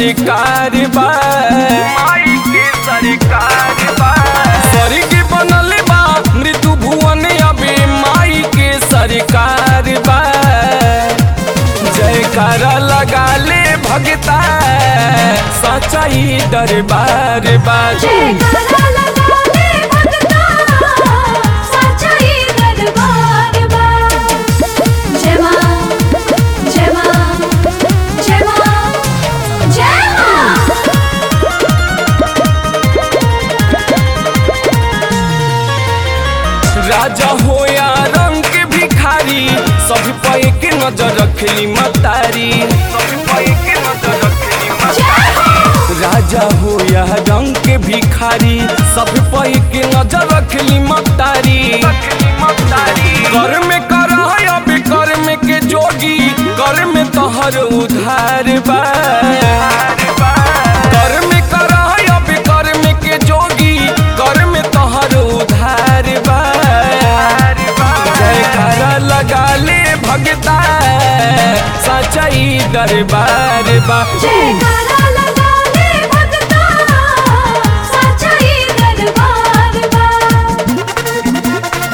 सरकार बा माई के सरकार बा स्वर्ग बनल बा मृत्यु भुवन अभी माई के सरकार बा जयकारा लगा ले भगता सचाई दरबार बा जयकारा लगा ले भगता सच्चाई दरबार बा जय मां जय मां जय मां जय मां राजा हो या रंग के भिखारी सब पे के नजर रखली मतारी सब पे के नजर रखली जय हो राजा हो या रंग के भिखारी सब पे के नजर रखली मतारी रखली मतारी कर में कर अब कर में के जोगी कर में तोहर उधार बा कर में कर अब कर में के जोगी कर में तोहर उधार बा जयकारा लगा ले भगता सचाई दरबार बा जयकारा लगा ले भगता सच्चाई दरबार बा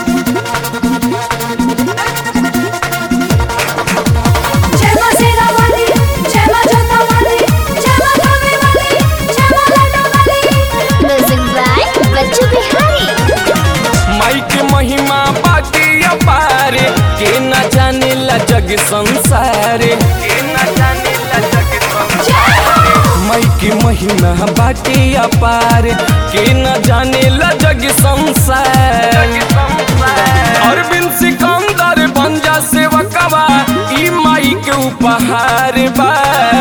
जय मां शेरा वाली जय मां जोता वाली जय मां धामे वाली जय मां लाडो वाली म्यूजिक बाय बच्चू बिहारी माई के महिमा बाकी अपार के न जाने ला जग संसार के न जाने ला जग संसार जय हो माई के महिमा बाटे अपार के न जाने ला जग संसार जग संसार अरविंद सिकंदर बन जा सेवकवा ई माई के उपहार बा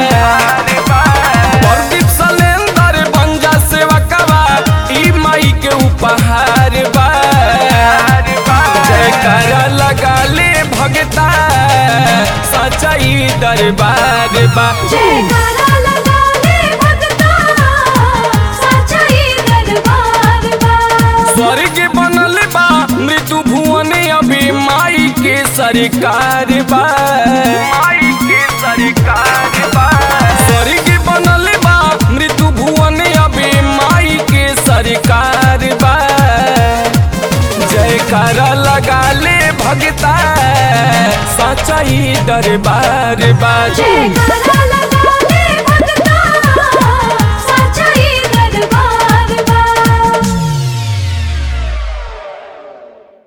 प्रदीप सलेंदर बन जा सेवकवा ई माई के उपहार बा जयकारा लगा ले भगता सचाई दरबार बा जयकारा लगा ले भगता सच्चाई दरबार बा स्वर्ग बनल बा मृत्यु भुवन अभी माई के सरकार बा माई के सरकार बा स्वर्ग बनल बा मृत्यु भुवन अभी माई के सरकार बा जयकारा लगा ले भगता सचाई दरबार बा जयकारा